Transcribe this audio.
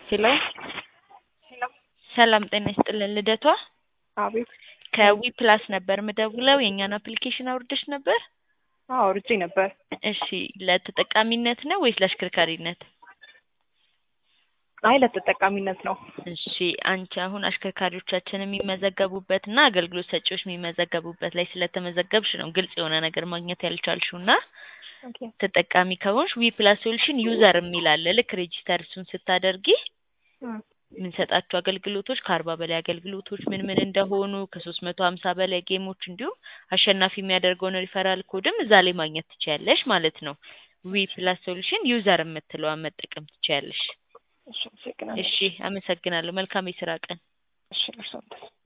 ሄሎ ሰላም ጤና ይስጥልን ልደቷ አቤት ከዊ ፕላስ ነበር ምደውለው የእኛን አፕሊኬሽን አውርደሽ ነበር አዎ አውርጄ ነበር እሺ ለተጠቃሚነት ነው ወይስ ለአሽከርካሪነት አይ ለተጠቃሚነት ነው እሺ አንቺ አሁን አሽከርካሪዎቻችን የሚመዘገቡበት እና አገልግሎት ሰጪዎች የሚመዘገቡበት ላይ ስለተመዘገብሽ ነው ግልጽ የሆነ ነገር ማግኘት ያልቻልሽው እና ኦኬ ተጠቃሚ ከሆንሽ ዊ ፕላስ ሶሉሽን ዩዘር የሚል አለ ልክ ሬጂስተር እሱን ስታደርጊ እም፣ የምንሰጣቸው አገልግሎቶች ከአርባ በላይ አገልግሎቶች ምን ምን እንደሆኑ ከሶስት መቶ ሀምሳ በላይ ጌሞች እንዲሁም አሸናፊ የሚያደርገውን ሪፈራል ኮድም እዛ ላይ ማግኘት ትችያለሽ ማለት ነው። ዊ ፕላስ ሶሉሽን ዩዘር የምትለዋን መጠቀም ትችያለሽ። እሺ አመሰግናለሁ እሺ አመሰግናለሁ። መልካም የስራ ቀን። እሺ እርሶም